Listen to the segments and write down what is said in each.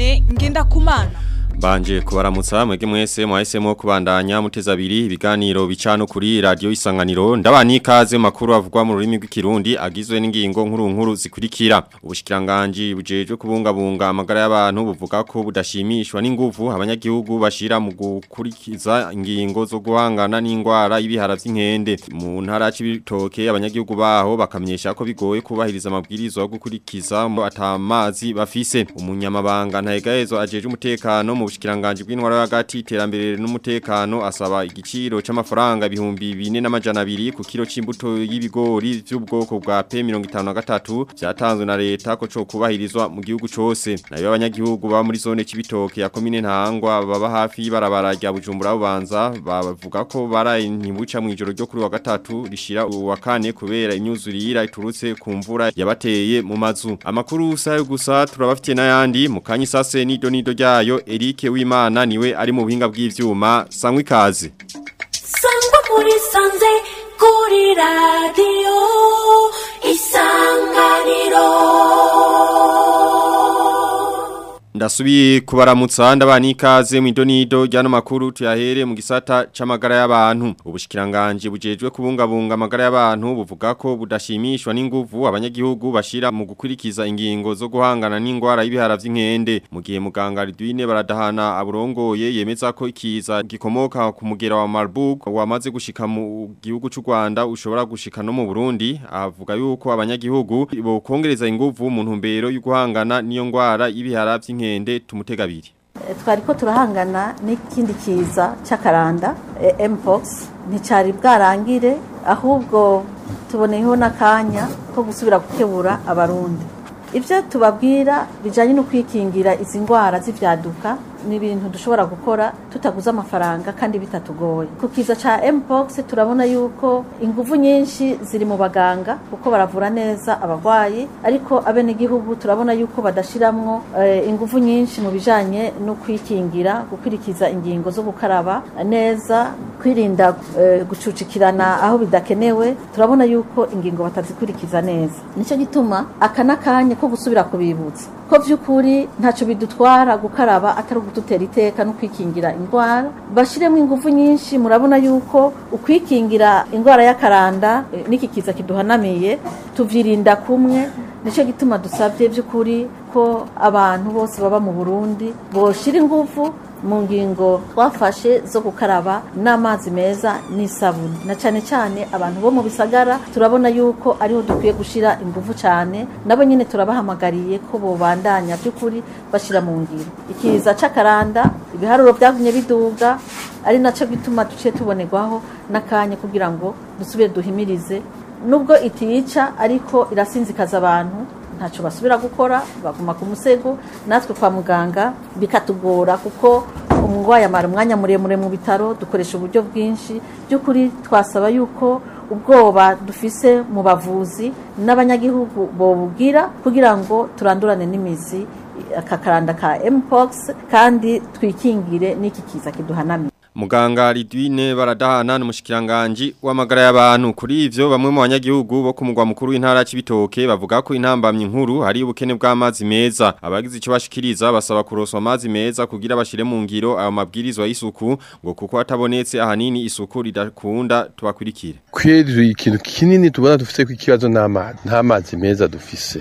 Dieudonné Ngendakumana Banje kubaramutsa mwege mwese mwahisemo kubandanya muteza abiri ibiganiro bicano kuri radio isanganiro ndabani ikaze makuru avugwa mu rurimi rw'ikirundi agizwe n'ingingo nkuru nkuru zikurikira ubushikiranganje bujeje kubungabunga amagara y'abantu buvuga ko budashimishwa n'inguvu abanyagihugu bashira mu gukurikiza ingingo zo guhangana n'ingwara y'ibihara vy'inkende mu ntara y'ibitoke abanyagihugu baho bakamenyesha ko bigoye kubahiriza amabwirizo yo gukurikiza mu atamazi bafise umunyamabanga ntahegahezo ajeje umutekano mu bushikiranganje bw'intwara y'agati iterambere n'umutekano asaba igiciro c'amafaranga ibihumbi 4200 ku kilo c'imbuto y'ibigori vy'ubwoko bwa P53 vyatanzwe na leta ko co kubahirizwa mu gihugu cose nayo abanyagihugu ba muri zone c'ibitoke ya komine ntangwa baba hafi y'ibarabara rya Bujumbura bubanza bavuga ko baraye ntibuca mu ijoro ryo kuri wa gatatu rishira uwa kane kubera imyuzurira iturutse ku mvura yabateye mu mazu amakuru usayo gusa turabafitiye n'ayandi mu kanyisase nido nido ryayo Eric w'Imana niwe ari mu buhinga bw'ivyuma sangwa ikaze sangwa muri sanze kuri radio isanganiro Ndasubiye kubaramutsa ndabani ikaze mu idonido ryano makuru tuyahere mu gisata c'amagara y'abantu ubushikiranganje bujejwe kubungabunga amagara y'abantu buvuga ko budashimishwa n'inguvu abanyagihugu bashira mu gukurikiza ingingo zo guhangana n'ingwara y'ibihara vy'inkende mu gihe muganga Ridwine baradahana aburongoye yemeza ko ikiza gikomoka ku mugera wa Marburg wamaze gushika mu gihugu c'u Rwanda ushobora gushika no mu Burundi avuga yuko abanyagihugu bokongereza inguvu mu ntumbero yo guhangana n'iyo ngwara y'ibihara vy'inkende nkende tumutegabiri twari ko turahangana n'ikindi kiza cy'akaranda mpox nticari bwarangire ahubwo tuboneyeho n'akanya ko gusubira gukebura abarundi ibyo tubabwira bijyanye no kwikingira izi ndwara z'ibyaduka ni ibintu dushobora gukora tutaguze amafaranga kandi bitatugoye ku kiza cya mpox turabona yuko ingufu nyinshi ziri mu baganga kuko baravura neza abarwayi ariko abenegihugu turabona yuko badashiramwo ingufu nyinshi mu bijyanye no kwikingira gukurikiza ingingo zo gukaraba neza kwirinda gucucikirana aho bidakenewe turabona yuko ingingo batazikurikiza neza nicyo gituma aka n'akanya ko gusubira kubibutsa ko by'ukuri ntacyo bidutwara gukaraba atari ugututera iteka no kwikingira indwara bashyiremo ingufu nyinshi murabona yuko ukwikingira indwara y'akaranda n'iki kiza kiduhanamiye tubyirinda kumwe nicyo gituma dusabye by'ukuri ko abantu bose baba mu burundi boshyira ingufu mu ngingo twafashe zo gukaraba n'amazi meza n'isabune na cyane cyane abantu bo mu bisagara turabona yuko ariho dukwiye gushyira ingufu cyane nabo nyine turabahamagariye ko bobandanya by'ukuri bashyira mu ngiro ikiza cy'akaranda ibiharuro byagumye biduga ari nacyo gituma duce tubonerwaho n'akanya kugira ngo dusubire duhimirize nubwo itiyica ariko irasinzikaza abantu ntacyo basubira gukora baguma ku musego natwe kwa muganga bikatugora kuko umurwayi amara umwanya muremure mu bitaro dukoresha uburyo bwinshi by'ukuri twasaba yuko ubwoba dufise mu bavuzi n'abanyagihugu bobugira kugira ngo turandurane n'imizi aka karanda ka mpox kandi twikingire n'iki kiza kiduhanamiye Muganga Ridwine baradahana n'umushikiranganje w'amagara y'abantu kuri ivyo bamwe mu banyagihugu bo kumugwa mukuru w'intara y'ibitoke bavuga ko intambamye inkuru hari ubukene bw'amazi meza abagize ico bashikiriza basaba kuroswa amazi meza kugira bashire mu ngiro ayo mabwirizwa y'isuku ngo kuko atabonetse ahanini isuku ridakunda tubakurikire kweri ikintu kinini tubona dufise ko ikibazo n'amazi nta mazi meza dufise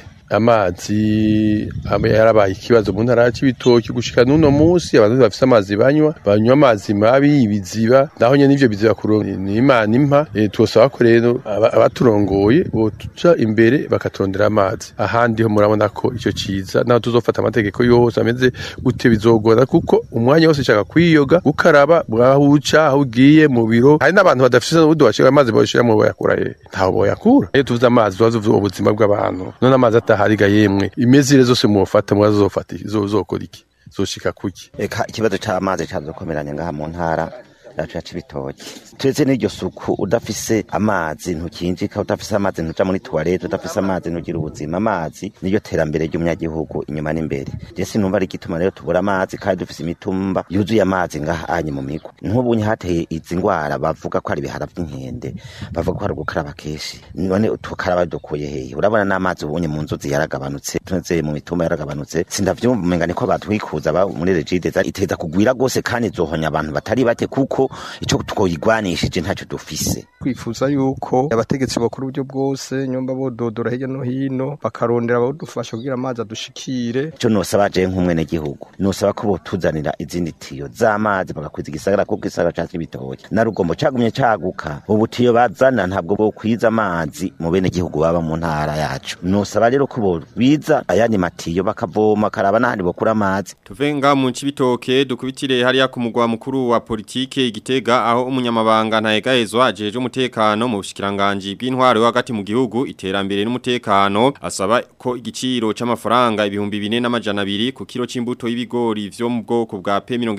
amazi yarabaye ikibazo mu ntara y'ibitoki gushika n'uno munsi abantu bafise amazi banywa banywa amazi mabi ibiziba naho nyene ivyo biziba ni imana impa e, twosaba ko rero abaturongoye botuca imbere bakaturondera amazi ahandi ho murabona ko ico ciza naho tuzofata amategeko yose ameze gute bizogora kuko umwanya wose ushaka kwiyoga gukaraba bwahuca aho ugiye mu biro hari n'abantu badafise n'ubundi bashira amazi boshira mu boyakura he ntaho boyakura iyo tuvuze amazi tubaze ubuzima bw'abantu none amazi atahariga yemwe imezire zose muwafata mwazofata zokora iki zoshika kuki eka ikibazo c'amazi cazokomeranya ngaha mu ntara yacu ya cibitoki turetse n'iryo suku udafise amazi ntukinjika udafise amazi ntuja muri tuwarete udafise amazi ntugira ubuzima amazi niyo terambere ry'umunyagihugu inyuma n'imbere je sinumva ari igituma rero tubura amazi kandi dufise imitumba yuzuye amazi ngahanye mu migo nk'ubunye hateye izi ngwara bavuga ko ari ibihara vy'inkende bavuga ko ari ugukaraba kenshi none tukaraba dukuye hehe urabona n'amazi ubunye mu nzuzi yaragabanutse tuze mu mitumba yaragabanutse sindavyumva umenga niko batwikuza ba muri regide iteza kugwira gose kandi zohonya abantu batari bake kuko ico twoyigwanishije ntacyo dufise twifuza yuko abategetsi bakora uburyo bwose nyumba bododora hirya no hino bakarondera abadufasha kugira amazi adushikire ico nosaba je nk'umwene gihugu nosaba ko botuzanira izindi tiyo z'amazi bagakwiza igisagara kuko igisagara ca Cibitoke na rugombo cagumye caguka ubu tiyo bazana ntabwo bokwiza amazi mu bene gihugu baba mu ntara yacu nosaba rero ko bobiza ayandi matiyo bakavoma karaba n'ahandi bokura amazi Tuvenga mu cibitoke dukubitire hariya ku mugwa mukuru wa politike igitega aho umunyamabanga ntayegahezwa ajeje umutekano mu bushikiranganje bw'intwaro yo hagati mu gihugu iterambere n'umutekano asaba ko igiciro c'amafaranga ibihumbi bine n'amajana abiri ku kilo c'imbuto y'ibigori vyo mu bwoko bwa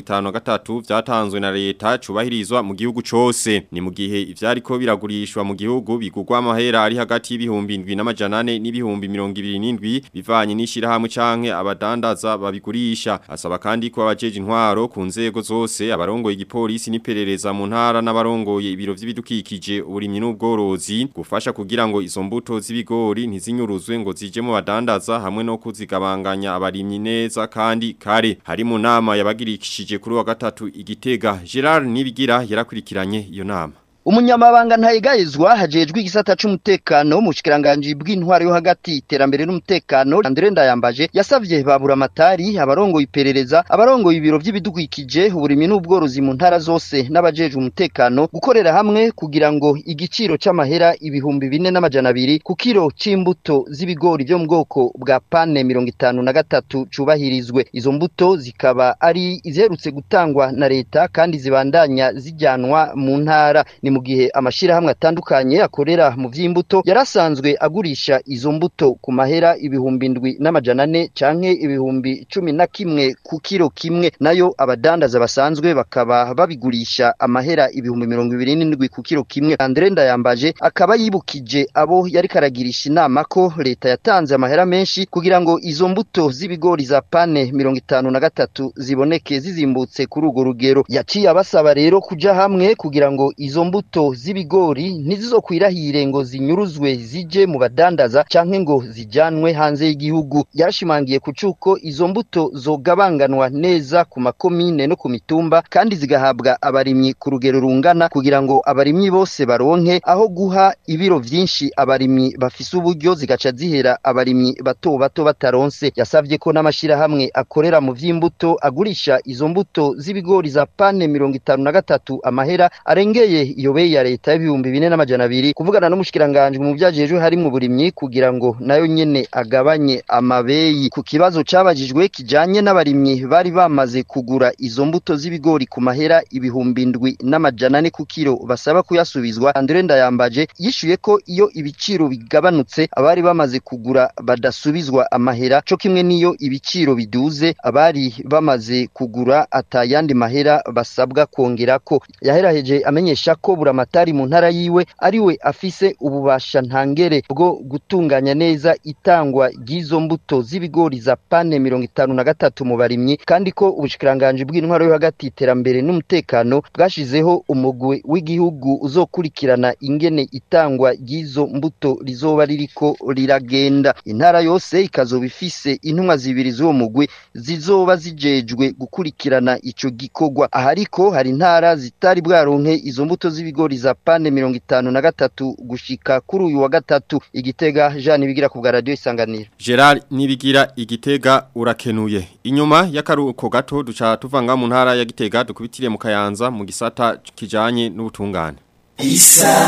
P53 vyatanzwe na leta cubahirizwa mu gihugu cose ni mu gihe ivyariko biragurishwa mu gihugu bigugwa amahera ari hagati y'ibihumbi 7 n'amajana 4 n'ibihumbi 27 bivanye n'ishirahamwe canke abadandaza babigurisha asaba kandi ko abajeje intwaro ku nzego zose abarongoye igipolisi n'iperereza mu ntara n'abarongoye ibiro vy'ibidukikije uburimyi n'ubworozi gufasha kugira ngo izo mbuto z'ibigori ntizinyuruzwe ngo zije mu badandaza hamwe no kuzigabanganya abarimyi neza kandi kare hari mu nama yabagirikishije kuri wa gatatu igitega Gerard Nibigira yarakurikiranye iyo nama umunyamabanga ntayegayezwa hajejwe igisata c'umutekano mu shikiranganje bw'intwaro yo hagati iterambere n'umutekano Andre Ndayambaje yasavye babura amatari abarongo iperereza abarongo ibiro vy'ibidukikije uburimi n'ubworozi mu ntara zose n'abajejwe umutekano gukorera hamwe kugira ngo igiciro c'amahera ibihumbi bine n'amajana abiri ku kiro c'imbuto z'ibigori vyo mu bwoko bwa pane mirongo itanu na gatatu cubahirizwe izo mbuto zikaba ari iziherutse gutangwa na leta kandi zibandanya zijyanwa mu ntara ni mu gihe amashirahamwe atandukanye akorera mu vy'imbuto yarasanzwe agurisha izo mbuto ku mahera ibihumbi ndwi n'amajana ane canke ibihumbi cumi na kimwe ku kiro kimwe nayo abadandaza basanzwe bakaba babigurisha amahera ibihumbi mirongo ibiri n'indwi ku kiro kimwe Andre Ndayambaje akaba yibukije abo yari karagirisha inama ko leta yatanze amahera menshi kugira ngo izo mbuto z'ibigori za pane mirongo itanu na gatatu ziboneke zizimbutse kuri urwo rugero yaciye abasaba rero kuja hamwe kugira ngo izo mbuto z'ibigori ntizizokwirahire ngo zinyuruzwe zije mu badandaza canke ngo zijanwe hanze y'igihugu yarashimangiye ku cuko izo mbuto zogabanganwa neza ku makomine no ku mitumba kandi zigahabwa abarimyi ku rugero rungana kugira ngo abarimyi bose baronke aho guha ibiro vyinshi abarimyi bafise uburyo zigaca zihera abarimyi bato bato bataronse yasavye ko n'amashirahamwe akorera mu vy'imbuto agurisha izo mbuto z'ibigori za pane mirongo itanu na gatatu amahera arengeye iyo bei ya leta y'ibihumbi bine n'amajana abiri kuvugana n'umushikiranganje mu vyajejwe harimwo uburimyi kugira ngo nayo nyene agabanye amabeyi ku kibazo cabajijwe kijanye n'abarimyi bari bamaze kugura izo mbuto z'ibigori ku mahera ibihumbi ndwi n'amajana ane ku kiro basaba kuyasubizwa Andre Ndayambaje yishuye ko iyo ibiciro bigabanutse abari bamaze kugura badasubizwa amahera co kimwe niyo ibiciro biduze abari bamaze kugura atayandi mahera basabwa kongerako yaheraheje amenyesha ko buramatari mu ntara yiwe ariwe afise ububasha ntangere bwo gutunganya neza itangwa ry'izo mbuto z'ibigori za pane mirongo itanu na gatatu mu barimyi kandi ko ubushikiranganje bw'intwaro yo hagati iterambere n'umutekano bwashizeho umugwi w'igihugu uzokurikirana ingene itangwa ry'izo mbuto rizoba ririko riragenda intara yose ikazoba ifise intumwa zibiri z'uwo mugwi zizoba zijejwe gukurikirana ico gikorwa aha ariko hari intara zitari bwaronke izo mbuto z'ibigori za pane mirongo itanu na gatatu gushika kuri uyu wa gatatu igitega Jean bigira ku bwa radio isanganiro Gerard nibigira igitega urakenuye inyuma y'akaruko gato duca tuvanga mu ntara ya gitega dukubitire mu kayanza mu gisata kijanye n'ubutungane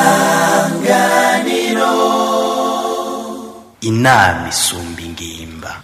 isanganiro inama isumba ingimba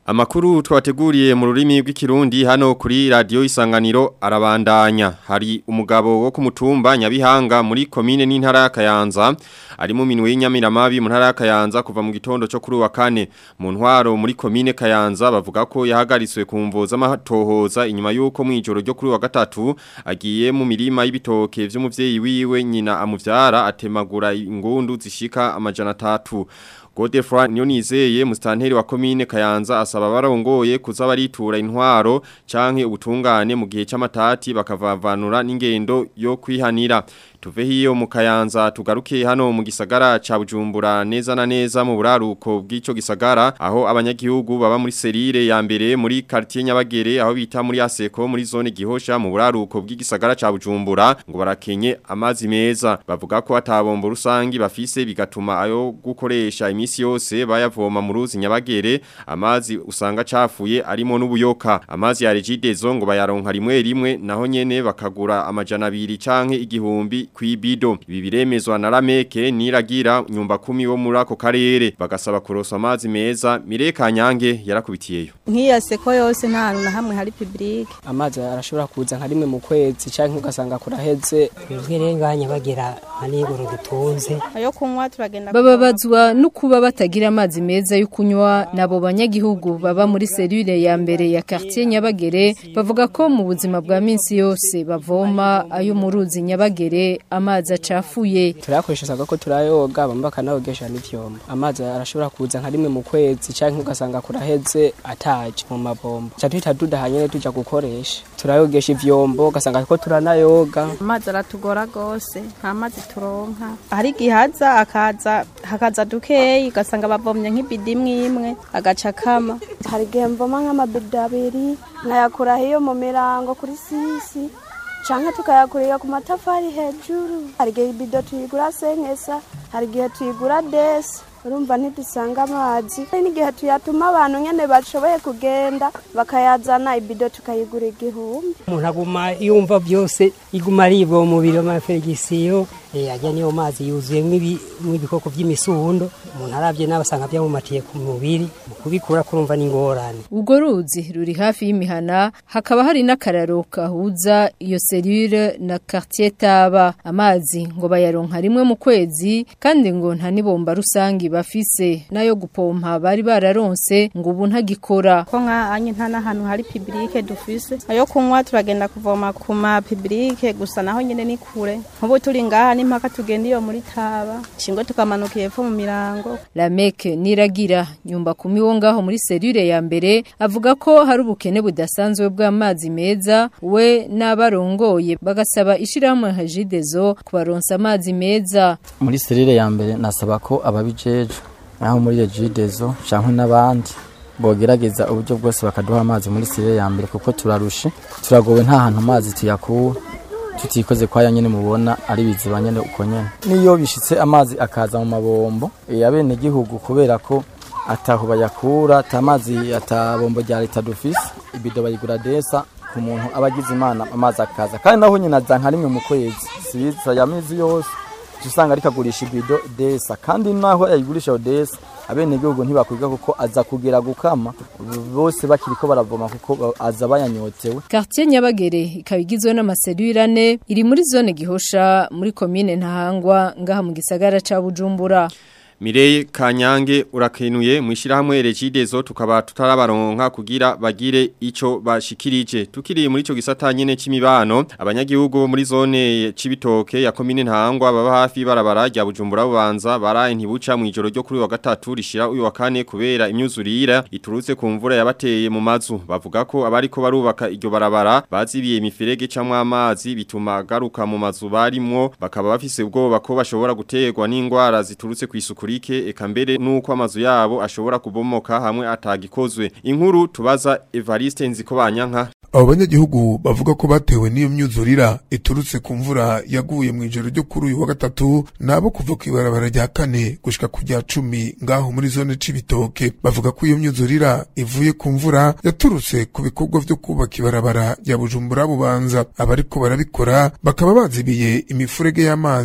Amakuru twateguriye mu rurimi rw'ikirundi hano kuri radio isanganiro arabandanya hari umugabo wo ku mutumba Nyabihanga muri komine n'intara ya Kayanza ari mu minwe y'inyamiramabi mu ntara ya Kayanza kuva mu gitondo cyo kuri wa kane mu ntwaro muri komine Kayanza bavuga ko yahagaritswe ku mvo z'amatohoza inyuma y'uko mu ijoro ryo kuri wa gatatu agiye mu mirima y'ibitoke vy'umuvyeyi wiwe nyina amuvyara atemagura ingundu zishika amajana atatu Godefroid Nyonizeye mustanteri wa komine Kayanza asaba barongoye kuza baritura intwaro canke ubutungane mu gihe c'amatati bakavavanura n'ingendo yo kwihanira tuve hiyo mu Kayanza tugaruke hano mu gisagara ca Bujumbura neza na neza mu buraruko bw'ico gisagara aho abanyagihugu baba muri serire ya mbere muri quartier Nyabagere aho bita muri Aseko muri zone gihosha mu buraruko bw'igisagara ca Bujumbura ngo barakenye amazi meza bavuga ko atabombo rusangi bafise bigatuma ayo gukoresha imisi yose bayavoma mu ruzi Nyabagere amazi usanga cafuye arimo n'ubuyoka amazi ya Regidezo ngo bayaronka rimwe rimwe naho nyene bakagura amajana abiri canke igihumbi kwibido ibi biremezwa na Rameke niragira nyumba kumi wo muri ako karere bagasaba kurosa amazi meza Mireka Nyange yarakubitiyeyo nk'iya seko yose nta hantu na hamwe hari public amazi arashobora kuza nka rimwe mu kwezi canke ugasanga kuraheze twebwe rero nganya bagera manigoro dutunze ayo kunywa turagenda bababazwa no kuba batagira amazi meza yo kunywa nabo banyagihugu baba muri serire ya mbere ya quartier Nyabagere bavuga ko mu buzima bwa minsi yose bavoma ayo mu ruzi Nyabagere amazi acafuye turayakoresha saga ko turayoga bamba kanayogesha n'ivyombo amazi arashobora kuza nka rimwe mu kwezi canke ugasanga kuraheze ataje mu mabombo cha twita dudahanye tuja gukoresha turayogesha ivyombo ugasanga ko turanayoga amazi aratugora gose nta mazi turonka hari gihaza akaza hakaza dukeyi ugasanga bavomye nk'ibidi imwe imwe agaca kama hari igihe mvoma nk'amabido abiri nkayakura hiyo mu mirango kuri sisi canke tukayakurira ku matafari hejuru hari igihe ibido tuyigura senkesa hari igihe tuyigura desi urumva ntidusanga amazi hari n'igihe tuyatuma abantu nyene bashoboye kugenda bakayazana ibido tukayigura igihumbi umuntu aguma yumva byose iguma aribwa mu mubiri w'amaferigisiyo ajya niyo mazi yuzuyemo ibikoko by'imisundo umuntu arabye nawe asanga byamumatiye ku mubiri mu kubikura kurumva n'ingorane ubwo ruzi ruri hafi y'imihana hakaba hari n'akararo kahuza iyo serire na quartier taba amazi ngo bayaronka rimwe mu kwezi kandi ngo nta nibomba rusangi bafise nayo gupompa bari bararonse ngo ubu ntagikora ko nka anye nta n'ahantu hari public dufise ayo kunywa turagenda kuvoma ku ma public gusa naho nyene ni kure nk'ubu turi ngaha n'impaka tugenda iyo muri taba shingo tukamanuka hepfo mu mirango Lameke niragira nyumba kumi wo ngaho muri serire ya mbere avuga ko hari ubukene budasanzwe bw'amazi meza we n'abarongoye bagasaba ishirahamwe hajidezo kubaronsa amazi meza muri serire ya mbere nasaba ko ababijejwe naho muri regidezo canke n'abandi bogerageza uburyo bwose bakaduha amazi muri serire ya mbere kuko turarushe turagowe nta hantu amazi tuyakura tutikoze kwa ya nyene mubona ari biziba nyene uko nyene niyo bishitse amazi akaza mu mabombo abene gihugu kubera ko ataho bayakura atamazi atabombo rya leta dufise ibido bayigura desa ku muntu abagize imana amazi akaza kandi naho nyine aza nka rimwe mu kwezi siza ya mezi yose usanga ariko agurisha ibido desa kandi naho yayigurisha desa abene gihugu ntibakwiga kuko aza kugera gukama bose bakiri ko baravoma kuko aza bayanyotewe Quartier Nyabagere ikaba igizwe n'amaserire ane iri muri zone gihosha muri commune Ntahangwa ngaha mu gisagara ca Bujumbura Mireye Kanyange urakenuye mwishirahamwe Regidezo tukaba tutarabaronka kugira bagire ico bashikirije tukiriye muri ico gisata nyene c'imibano abanyagihugu muri zone cibitoke ya commune Ntahangwa baba hafi barabara rya Bujumbura bubanza baraye ntibuca mu ijoro ryo kuri wa gatatu rishira uyu wa kane kubera imyuzurira iturutse ku mvura yabateye mu mazu bavuga ko abariko barubaka iryo barabara bazibiye imiferege camwe amazi bituma garuka mu mazu barimwo bakaba bafise ubwoba ko bashobora guterwa n'ingwara ziturutse kwisuku kurike eka mbere nuko amazu yabo ashobora kubomoka hamwe atagikozwe inkuru tubaza Evariste Nzikobanyanka abo banyagihugu bavuga ko batewe n'iyo myuzurira iturutse ku mvura yaguye mu ijoro ryo kuri uyu wa gatatu nabo kuva ku ibarabara rya kane gushika ku rya cumi ngaho muri zone c'ibitoke bavuga ko iyo myuzurira ivuye ku mvura yaturutse ku bikorwa vyo kubaka ibarabara rya bujumbura bubanza abariko barabikora bakaba bazibiye imifurege y'amazi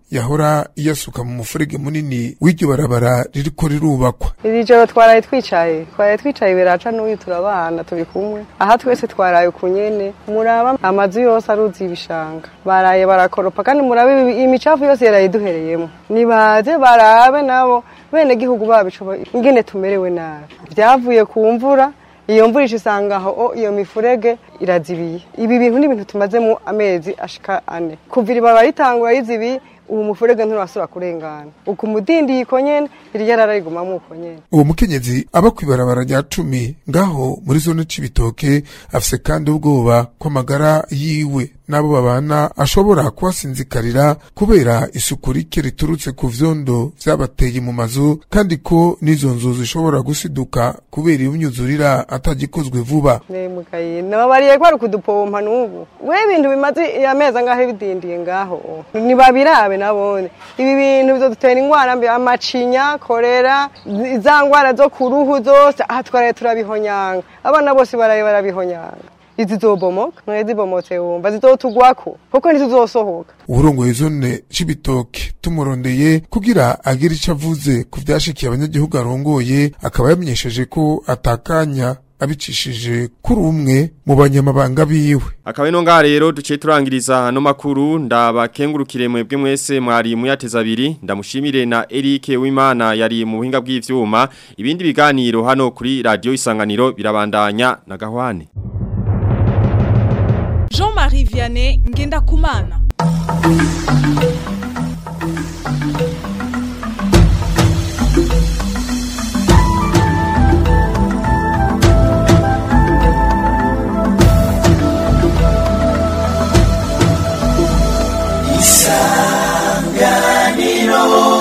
yahora iyasuka mu mufurege munini w'iryo barabara ririko rirubakwa iri joro twaraye twicaye twaraye twicaye biraca n'uyu turabana turi kumwe aha twese twaraye ku nyene muraba amazu yose aruzi ibishanga baraye barakoropa kandi murabe ibi- imicafu yose yaraye duhereyemo nibaze barabe nabo bene gihugu babico ingene tumerewe nabi vyavuye ku mvura iyo mvura ica isanga aho o, iyo mifurege irazibiye ibi bintu ni ibintu tumazemo amezi ashika ane kuva iriba baritangura rizibiye ubu mufurege nturasubira kurengana uku mudindi iko nyene irya rararigumamo uko nyene uwo mukenyezi aba kw'ibarabara rya cumi ngaho muri zone c'ibitoke afise kandi ubwoba ko amagara yiwe n'abo babana ashobora kuhasinzikarira kubera isuku rike riturutse ku vyondo vyabateye mu mazu kandi ko n'izo nzu zishobora gusiduka kubera iyo myuzurira atagikozwe vuba nemugaye nababariye ko ari ukudupompa n'ubu we ibintu bimaze amezi angahe bidindiye ngaho ntibabirabe nabone ibi bintu bizodutera ingwara mbi amacinya korera zi- za ngwara zo ku ruhu zose aha twaraye turabihonyanga abana bose baraye barabihonyanga izi zobomoka mwe zibomotse wumva zizotugwako kuko ntituzosohoka uburongoye zone c'ibitoke tumurondeye kugira agire ico avuze ku vyashikiye abanyagihugu arongoye akaba yamenyesheje ko atakanya abicishije kuri umwe mu banyamabanga biwe Akaba ino ngaha rero duciye turangiriza hano makuru ndabakengurukire mwebwe mwese mwari muyateza abiri ndamushimire na Eric Wimana yari mu buhinga bw'ivyuma ibindi biganiro hano kuri radio isanganiro birabandanya na gahwane Jean-Marie Vianney Ngendakumana isanganiro